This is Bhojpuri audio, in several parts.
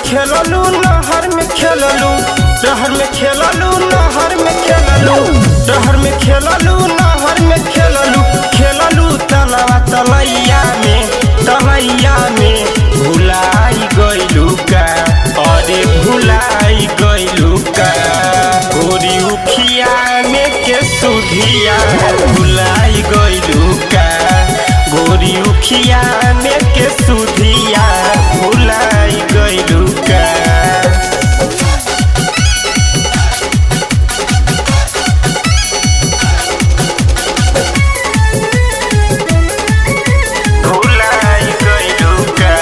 खेललू नहर में खेललू शहर में खेललू नहर में खेललू शहर में खेललू नहर में खेललू खेललू तलवा तलैया में तलैया में भुलाई गइलू का अरे भुलाई गइलू का गोरी उखिया में के सुधिया भुलाई गइलू का गोरी उखिया में के सुधिया भुलाई गइलू का भुलाई गइलू का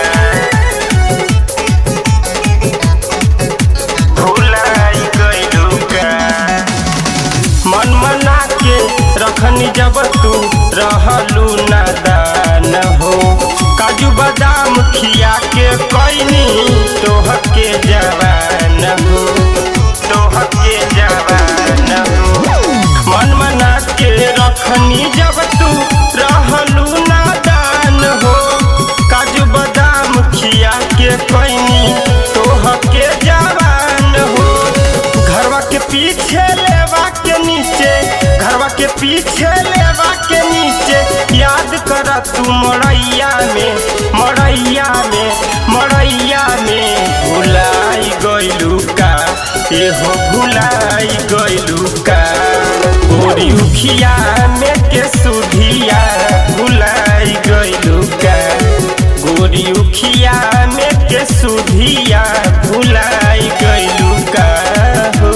भुलाई गइलू का मन मना के रखनी जब तू रहलू नादान हो काजू बादाम खिया के कैनी तोह के जवान हो तोह के जवान हो मन मना के रखनी जब तू रहलू नादान हो काजू बादाम खिया के कैनी तोह के जवान हो घरवा के पीछे लेवा के नीचे घरवा के पीछे लेवा के नीचे याद कर तू मड़ैया में मड़ैया में मड़ैया में भुलाई गइलू का एहो भुलाई गइलू का गोरी उखिया में के सुधिया भुलाई गइलू का गोरी उखिया में के सुधिया भुलाई गइलू का हो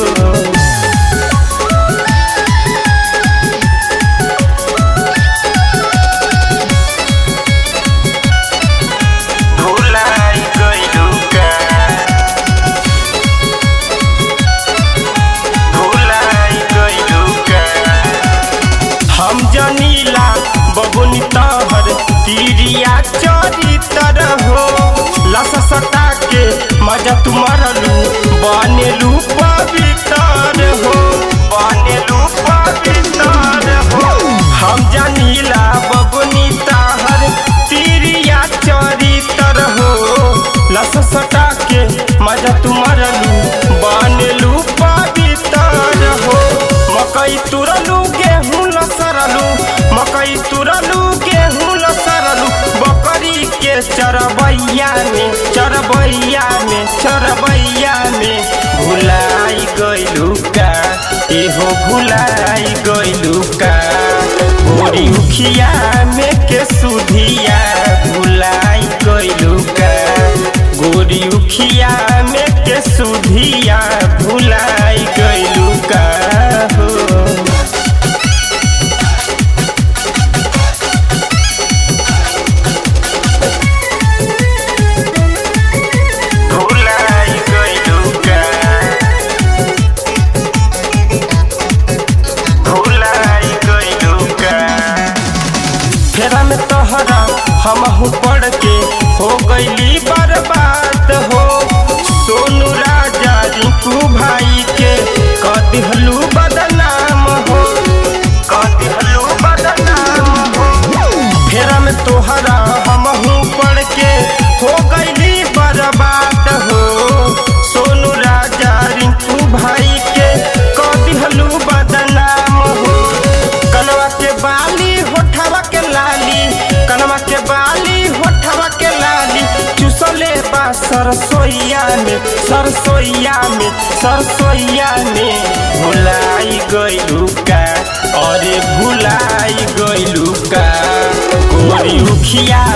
भुलाई गइलू का भुलाई गइलू का हम जनीला बबुनी तहर तिरिया चरितर हो लस सटा के मजा तू मरलू बनेलू पवित्र हो बनेलू पवित्र हो हम जनीला बबुनी तहर तिरिया चरितर हो लस सटा के मजा तू मरलू बनेलू पवित्र हो मकई तुरलू गेहूं लसरलू मकई तुरलू गेहूं लसरलू बकरी के चरबैया में चरबैया में चरबैया में भुलाई गइलू का एहो भुलाई गइलू का गोरी उखिया में के सुधिया भुलाई गइलू का गोरी उखिया में के सुधिया भुलाई गइलू का हो भुलाई गइलू का भुलाई गइलू का फेरा में तोहरा हमहू पढ़ के हो गईली बर्बाद हो सोनू राजा रिंकू भाई के कदिहलू बदनाम हो कदिहलू बदनाम हो फेरा में तोहरा हमहू पढ़ के हो गईली बर्बाद हो सोनू राजा रिंकू भाई के कदिहलू बदनाम हो कनवा के बाली होठवा के लाली कनवा के बाली होठवा के लाली चुसले बा सरसोईया में सरसोईया में सरसोईया में भुलाई गइलू का अरे भुलाई गइलू का गोरी उखिया